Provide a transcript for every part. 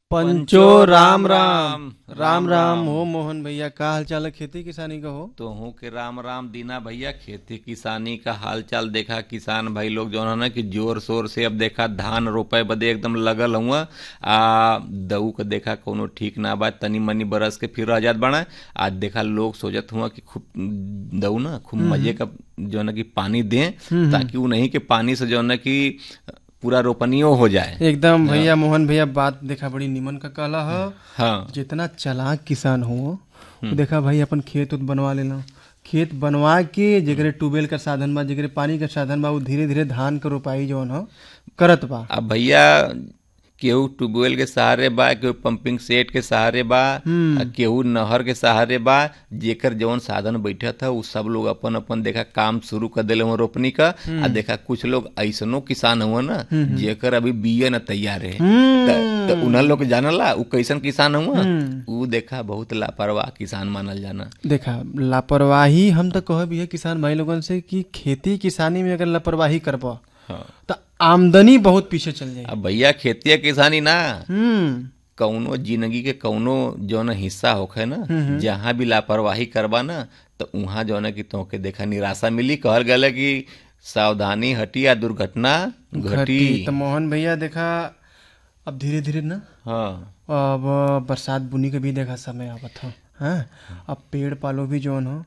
पंचो राम राम राम राम हो मोहन भैया का हाल चाल है खेती किसानी का हो तो हूँ के राम राम दीना भैया खेती किसानी का हाल चाल देखा किसान भाई लोग जो है ना कि जोर शोर से अब देखा धान रोपे बदे एकदम लगल हुआ आ दऊ के देखा कोनो ठीक ना बा तनी मनी बरस के फिर रह जात बना आज देखा लोग सोचत हुआ कि खूब दऊ ना खूब मजे का जो है ना कि पानी दें ताकि वो नहीं कि पानी से जो है ना कि पूरा रोपनियो हो जाए एकदम भैया मोहन भैया बात देखा बड़ी निमन का कहला है हाँ जितना चालाक किसान हो वो देखा भाई अपन खेत उत बनवा लेना खेत बनवा के जेकरे ट्यूबवेल का साधन बा जेकरे पानी का साधन बा वो धीरे धीरे धान के रोपाई जौन हो करत बा अब भैया केहू ट्यूबवेल के सहारे बा केहू पंपिंग सेट के सहारे बा आ केहू नहर के सहारे बा जेकर जवन साधन बैठा था उ सब लोग अपन अपन देखा काम शुरू कर दिले हुआ रोपनी का आ देखा कुछ लोग ऐसनो किसान हुआ ना जेकर अभी बिये न तैयार है त- त उन्हें लोग जानला उ कैसन किसान हुआ उ देखा बहुत लापरवाह किसान मानल जाना देखा लापरवाही हम तो कहब है किसान भाई लोगन से कि खेती किसानी में अगर लापरवाही करबा हाँ तो आमदनी बहुत पीछे चल जाएगी अब भैया खेती किसानी ना हम्म कौनो जिंदगी के कौनो जौन हिस्सा होखे ना जहाँ भी लापरवाही करबा ना तो वहाँ जौन है कि तोहके देखा निराशा मिली कहल गया कि सावधानी हटी या दुर्घटना घटी घटी तो मोहन भैया देखा अब धीरे धीरे ना हाँ अब बरसात बुनी के भी देखा समय आवत हो हाँ अब पेड़ पालो भी जौन हो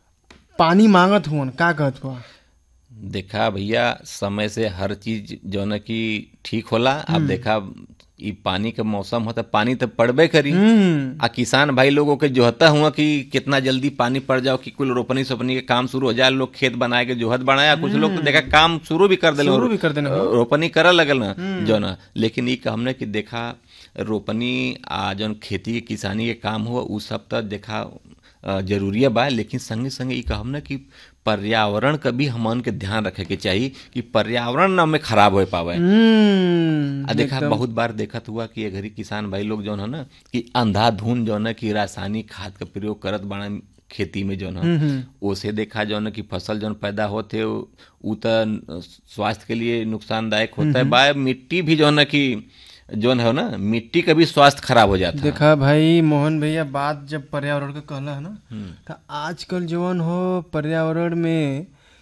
पानी मांगत हुअन का कहत हुआ देखा भैया समय से हर चीज जौन है कि ठीक होला अब देखा ई पानी के मौसम होता पानी तो पड़बे करी हम्म आ किसान भाई लोगों के जोहता हुआ कि कितना जल्दी पानी पड़ जाओ कि कुल रोपनी सोपनी के काम शुरू हो जाए लोग खेत बनाए के जोहत बनाया कुछ लोग तो देखा काम शुरू भी कर दिले शुरू भी कर देने हो। रोपनी करे लगल ना जो ना लेकिन ई का हमने कि देखा रोपनी आ जौन खेती के किसानी के काम हुआ उ सब तो देखा अ, जरूरी बा लेकिन संगे संगे ई कहम ना कि पर्यावरण का भी हमन के ध्यान रखे के चाहिए कि पर्यावरण ना में खराब हो पावे हम्म आ देखा बहुत बार देखत हुआ कि ये घरी किसान भाई लोग जौन है ना कि अंधाधुन जौन है कि रासायनिक खाद का प्रयोग करत बाड़ा खेती में जौन है ओसे देखा जौन है कि फसल जौन पैदा होते उ त स्वास्थ्य के लिए नुकसानदायक होता है बा मिट्टी भी जौन है कि जौन है ना मिट्टी का भी स्वास्थ्य खराब हो जाता है देखा भाई मोहन भैया बात जब पर्यावरण का कहला है ना तो आजकल जवन हो पर्यावरण में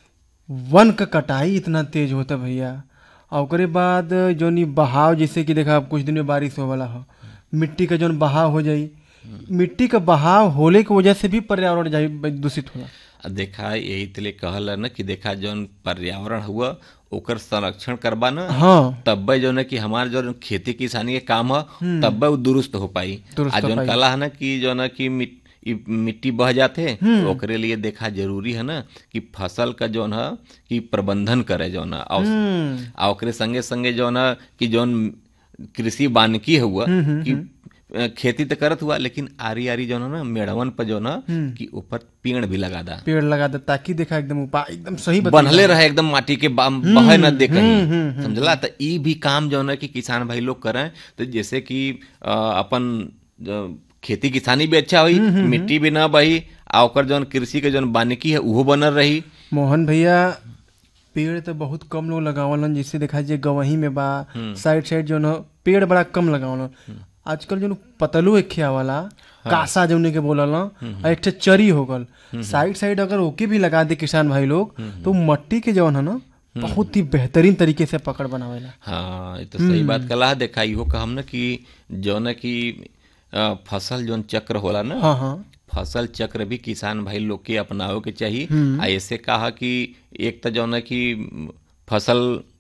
वन का कटाई इतना तेज होता भैया और ओकरे बाद जौन ई बहाव जैसे कि देखा अब कुछ दिन में बारिश हो वाला हो मिट्टी का जौन बहाव हो जाई मिट्टी का बहाव होले की वजह से भी पर्यावरण जाई दूषित होला आ देखा यही तले कहल है ना कि देखा जौन पर्यावरण हुआ ओकर संरक्षण करबा ना हाँ तब्बे जो है कि हमार जो खेती किसानी के काम है तब्बे वो दुरुस्त हो पाई दुरुस्त आ हो जौन पाई। कला है ना कि जो है कि मिट- ई मिट्टी बह जाते ओकरे लिए देखा जरूरी है ना कि फसल का जौन है कि प्रबंधन करे जौन है और हम्म आ ओकरे संगे संगे जौन है कि जौन कृषि वानिकी हुआ कि अ, खेती तो करत हुआ लेकिन आरी आरी जौन है ना मेड़वन पर जौन है कि ऊपर पेड़ भी लगा दा पेड़ लगा दे ताकि देखा एकदम उपाय एकदम सही बता बनले रहे एकदम माटी के बा- बहे न दे कहीं समझला तो ई भी काम जो है कि किसान भाई लोग करें तो जैसे कि अ, अपन अ, खेती किसानी भी अच्छा हुई मिट्टी भी ना बही आ ओकर जौन कृषि के जौन बानिकी है उहो बनल रही मोहन भैया पेड़ तो बहुत कम लोग लगावलन जैसे देखा जाए गवही में बा साइड साइड जो न पेड़ बड़ा कम लगावलन आजकल जो न पतलू एक खिया वाला कासा जौने के बोलल न, आ एक ठे चरी हो गल साइड साइड अगर ओके भी लगा दे किसान भाई लोग तो मट्टी के जौन है ना बहुत ही बेहतरीन तरीके से पकड़ बनावेला हाँ ये तो सही बात कला है देखा इहो कहम ना कि जौन है कि अ, फसल जौन चक्र होला ना हाँ हाँ फसल चक्र भी किसान भाई लोग के अपनावे के चाहिए आ ऐसे कहा कि एक तो जौन है कि फसल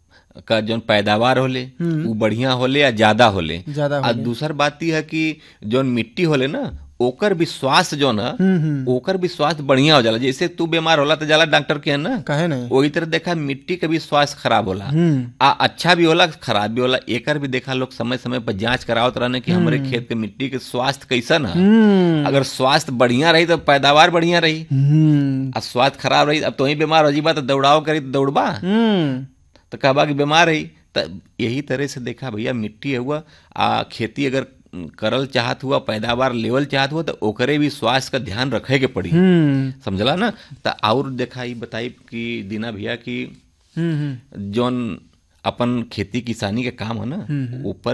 का जौन पैदावार होले वो बढ़िया होले या ज्यादा होले ज्यादा आ दूसर बात ई है कि जौन मिट्टी होले ना ओकर भी स्वास्थ्य जौन है ओकर भी स्वास्थ्य बढ़िया हो जाला जैसे तू बीमार होला तो जाला डॉक्टर के है ना काहे नहीं वही तरह देखा मिट्टी के भी स्वास्थ्य खराब होला हम्म आ अच्छा भी होला खराब भी होला एकर भी देखा लोग समय समय पर जांच करावत रहने कि हमारे खेत के मिट्टी के स्वास्थ्य कैसन है हम्म अगर स्वास्थ्य बढ़िया रही तो पैदावार बढ़िया रही हम्म आ स्वास्थ्य खराब रही अब तो ही बीमार हो जीबा तो दौड़ाओ करी तो दौड़बा हम्म तो कहबा कि बीमार रही तो यही तरह से देखा भैया मिट्टी हुआ आ खेती अगर करल चाहत हुआ पैदावार लेवल चाहत हुआ तो ओकरे भी स्वास्थ्य का ध्यान रखे के पड़ी हम्म समझला ना तो और देखा ई बताई कि दीना भैया कि हम्म जौन अपन खेती किसानी के काम है ना ऊपर